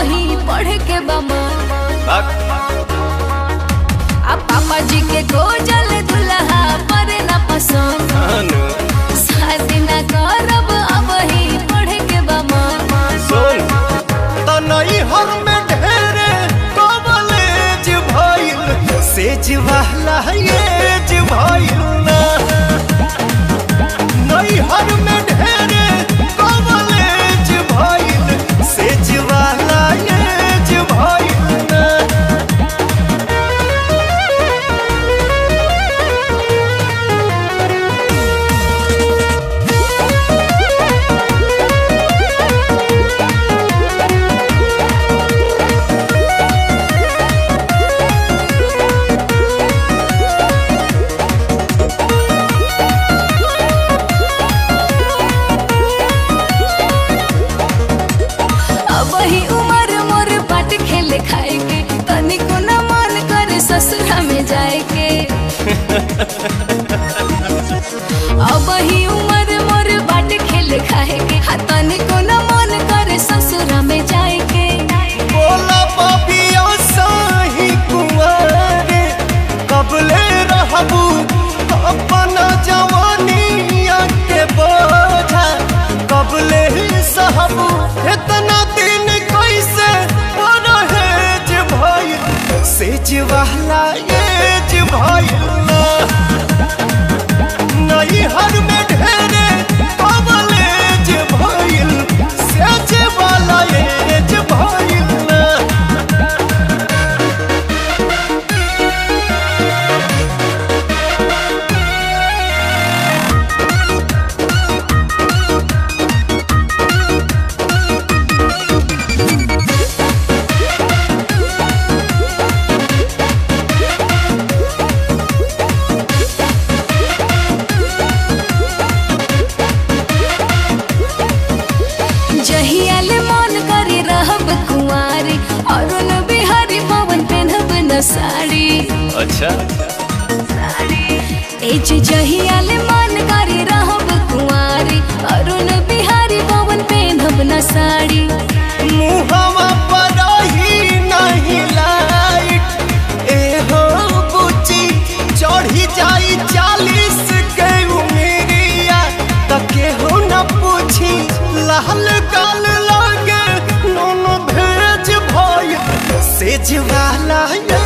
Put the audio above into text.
ही पढ़े के बमा आ पापा जी के गोजल दुल्हा पर न पसंद शादी न करब अब ही पढ़े के बमा सुन तनई हर में ढेरे कॉलेज भइल सेज वाला एज भइल ना नई हर में ढेरे कॉलेज भइल सेज वाला एज भइल ना अब ही उम्र मोर बाट खेले खाए के तनिको न मन करे ससुरा में जाए के अब ही उम्र मोर बाट खेले खाए के हा तनिको न मन करे ससुरा में जाए के बोला पापिया साही कुंवारे कबले रहबू अपना जवानिया के बोझा कबले सहबू इतना दिन कैसे परहेज भइल सेज वाला एज भइल ना नहीं हर में ढेरे कबलेज भइल सेज वाला एज भइल ना जहियाल मन करे रहब कुंवारी अरुण बिहारी पवन पेनहब न साड़ी अच्छा ए जे जहियाल मन करे रहब कुंवारी अरुण बिहारी पवन पेनहब न साड़ी मुहवा पर ही नहीं लाइट एहो बुची चढ़ी जाई चालीस के उमेरिया त केहू न पूछी लाल गाल लागे नून भेज भइल सेज वाला